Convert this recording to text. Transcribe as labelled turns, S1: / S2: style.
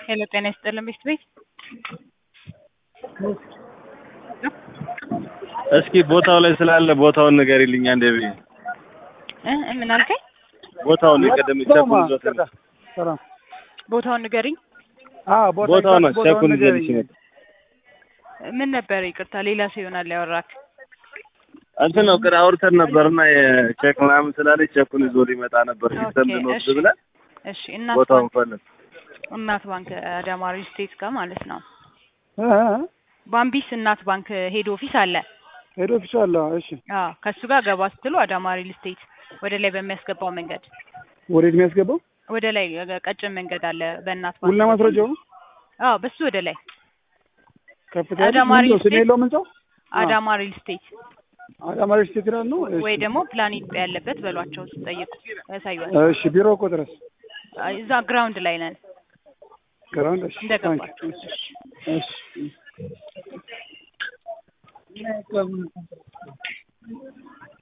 S1: ሄሎ ጤና ይስጥልን ቤት ቤት
S2: እስኪ ቦታው ላይ ስላለ ቦታውን ንገሪልኝ አንዴ ብዬ
S1: እ እ ምን አልከኝ?
S2: ቦታውን የቀደም ቸኩል ይዞት ነው።
S3: ሰላም
S1: ቦታውን ንገሪኝ።
S3: አዎ ቦታ
S2: ቦታው ነው
S3: ቦታውን
S2: ቸኩል
S3: ንገረኝ።
S2: ይዞልሽ ነው።
S1: ምን ነበር? ይቅርታ ሌላ ሰው ይሆናል ያወራክ።
S2: እንትን ነው ቅድ አውርተን ነበርና የቼክ ምናምን ስላለች ቸኩል ይዞ ሊመጣ ነበር ሲስተም
S1: ኦኬ፣
S2: ልንወስድ
S1: እሺ።
S2: ብለን
S1: እሺ እናት
S2: ቦታውን
S1: ባንክ
S2: ፈለግ
S1: እናት ባንክ አዳማ ሪል ስቴት ጋር ማለት ነው።
S3: እ እ
S1: ባምቢስ እናት ባንክ ሄድ ኦፊስ አለ።
S3: ሄድ ኦፊስ አለ። እሺ
S1: አዎ ከሱ ጋር ገባ ስትሉ አዳማ ሪል ስቴት ወደ ላይ በሚያስገባው መንገድ
S3: ወዴት የሚያስገባው
S1: ወደ ላይ ቀጭን መንገድ አለ በእናት ባንክ
S3: ቡና ማስረጃው
S1: አዎ በሱ ወደ ላይ
S3: ከፍታ
S1: አዳማ
S3: ምንድን ነው?
S1: ሪል
S3: ስም
S1: ስቴት።
S3: የለውም ህንጻው
S1: አዳማ ሪል ስቴት
S3: አዳማ ሪል ስቴት ይላል ነው። እሺ።
S1: ወይ ደግሞ ፕላን ኢትዮጵያ ያለበት በሏቸው ሲጠይቁ ያሳዩዋል።
S3: እሺ ቢሮ እኮ ድረስ
S1: እዛ ግራውንድ ላይ ነን
S3: ግራውንድ። እሺ
S1: እንደገባችሁ።
S3: እሺ እሺ